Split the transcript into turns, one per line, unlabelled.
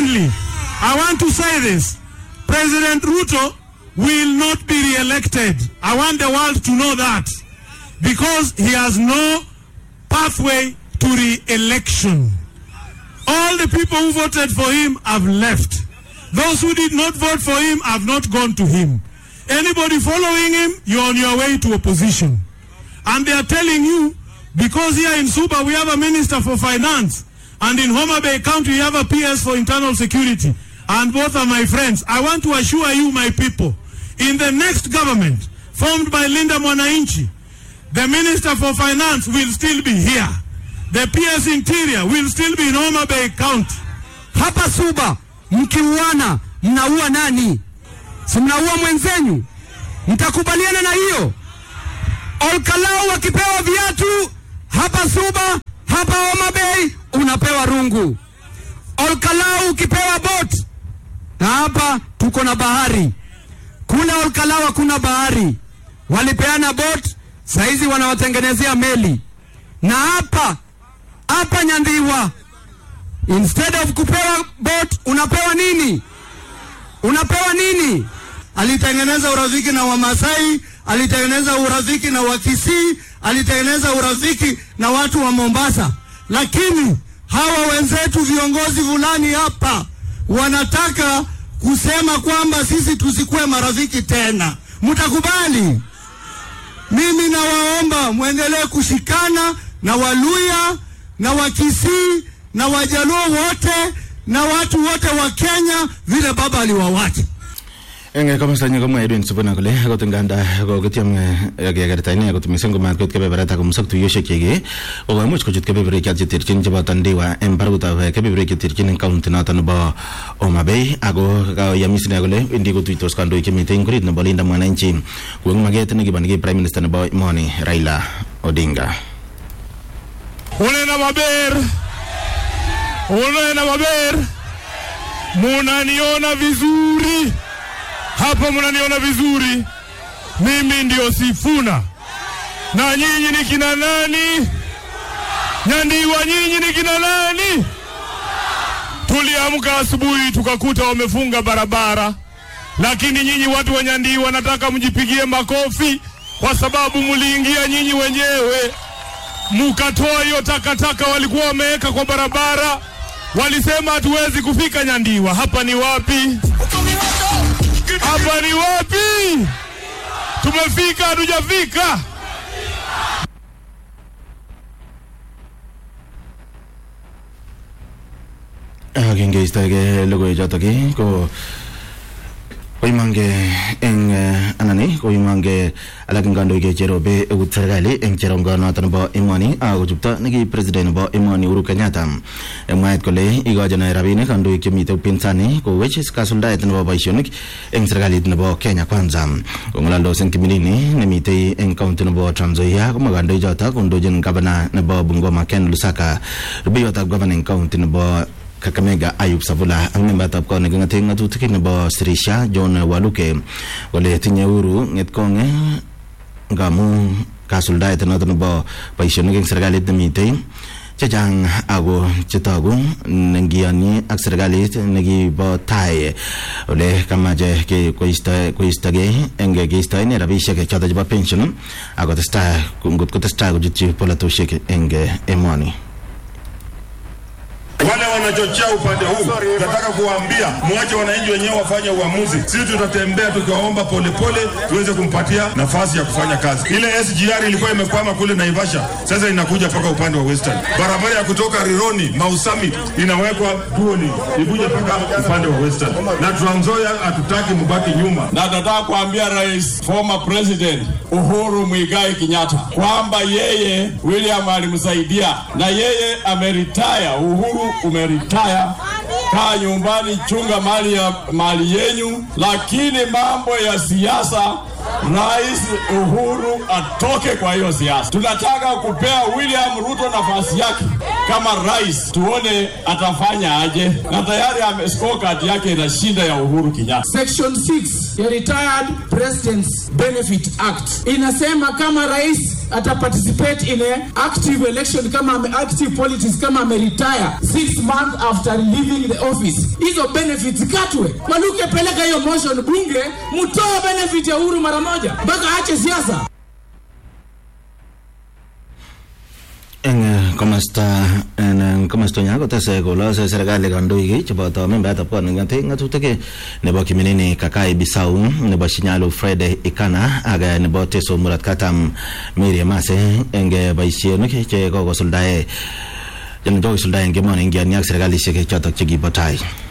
Secondly, I want to say this. President Ruto will not be re-elected. I want the world to know that. Because he has no pathway to re-election. All the people who voted for him have left. Those who did not vote for him have not gone to him. Anybody following him, you're on your way to opposition. And they are telling you, because here in Suba we have a minister for finance, and in Homa Bay County we have a PS for internal security, and both are my friends. I want to assure you, my people, in the next government formed by Linda Mwananchi, the minister for finance will still be here. The PS interior will still be in Homa Bay County.
Hapa Suba mkiuana, mnaua nani? Si mnaua mwenzenyu? Mtakubaliana na hiyo? Olkalau wakipewa viatu hapa Suba, hapa Homa Bay unapewa rungu. Olkalau ukipewa bot, na hapa tuko na bahari. Kule Olkalau hakuna bahari, walipeana bot, saizi wanawatengenezea meli. Na hapa hapa Nyandhiwa, instead of kupewa bot unapewa nini? Unapewa nini?
alitengeneza urafiki na Wamasai, alitengeneza urafiki na Wakisii, alitengeneza urafiki na watu wa Mombasa. Lakini hawa wenzetu viongozi fulani hapa wanataka kusema kwamba sisi tusikuwe marafiki tena. Mtakubali? Mimi nawaomba mwendelee kushikana na Waluya na Wakisii na Wajaluo wote na watu wote wa Kenya vile baba aliwawacha.
eng komostanyi komwa Edwin Sifuna kole akot nganda kokityem kekerta ine kot mising komatkot kebeberta komusok tuyoshek cheki kokoimuch kochut kebeberwek cheterchin cheboto Ndiwa eng barakutab kebeberwek cheterchin eng county noto nebo Homa Bay ako kayamis ine kole wendi kotuitos kandoik chemite eng kurit nebo Linda Mwananchi koeng maket nekiboneki prime minister nebo emoni Raila Odinga
Unena maber, unena maber, munaniona vizuri hapa, munaniona vizuri. Mimi ndio Sifuna na nyinyi ni kina nani? Nyandiwa, nyinyi ni kina nani? Tuliamka asubuhi tukakuta wamefunga barabara, lakini nyinyi watu wa Nyandiwa nataka mjipigie makofi kwa sababu mliingia nyinyi wenyewe mukatoa hiyo takataka walikuwa wameweka kwa barabara. Walisema hatuwezi kufika Nyandiwa. Hapa ni wapi? Hapa ni wapi? Tumefika hatujafika?
kingeistoege logoiwechotok ko koimange eng anani koimange alak eng kandoik cherobe eut serikali eng cherongonoto nebo emoni akochupto neki president nebo emoni Uhuru Kenyatta mwaet kole ikochin rabinik kandoik chemite upinzani kowech kasuldaet nebo boisionik eng serikalit nebo Kenya Kwanza kong'alaldos eng kimilini nemitei eng county nebo Trans Nzoia komwa kandoichoto kondochin gavana nebo Bungoma Ken Lusaka rubeiwotab gavana eng county nebo Kakamega Ayub Savula ak membatab kot neking'ate ng'atutik nebo Sirisha John Waluke kole tinye Uhuru ng'etkong'e ngamu kasuldaet noto nebo boisionik eng serikalit nemitei chechang ako chetogu nengiyonyi ak serikalit nekibo tai ole kamache koistogei eng keistoene rabisiek choto chebo pension akotestai ngot kotestai kochutyi polatosiek eng emoni
wale wanachochea upande huu, nataka kuwaambia mwache wananchi wenyewe wafanye uamuzi. Sisi tutatembea tukiwaomba polepole, tuweze kumpatia nafasi ya kufanya kazi. Ile SGR ilikuwa imekwama kule Naivasha, sasa inakuja mpaka upande wa Western. Barabara ya kutoka Rironi Mau Summit inawekwa dually ikuje mpaka upande wa Western, na Trans Nzoia hatutaki mbaki nyuma.
na nataka kuambia rais former president Uhuru Muigai Kenyatta kwamba yeye William alimsaidia na yeye ameritaya. Uhuru umeritaya, kaa nyumbani, chunga mali ya mali yenyu, lakini mambo ya siasa Rais Uhuru atoke kwa hiyo siasa. Tunataka kupea William Ruto nafasi yake kama rais, tuone atafanya aje, na tayari ame scorecard yake inashinda ya Uhuru Kenyatta.
Section 6 ya Retired Presidents Benefit Act inasema kama rais ata participate in a active election kama ame, active politics kama ameretire six months after leaving the office. Hizo benefits katwe. Waluke, peleka hiyo motion bunge, mtoe benefit ya Uhuru mara moja mpaka aache siasa.
eng komasta en komasta nya kotese kolose serikali kandoik cheboto membetab kot neking'ate ng'atutik nebo kiminini kakai bisau nebo shinyalu fred ikana ak nebo teso murat katam mary mase eng boisionik che kokosuldae kokisuldae en kemoni ingiani ak serikalishek chotok chekibo tai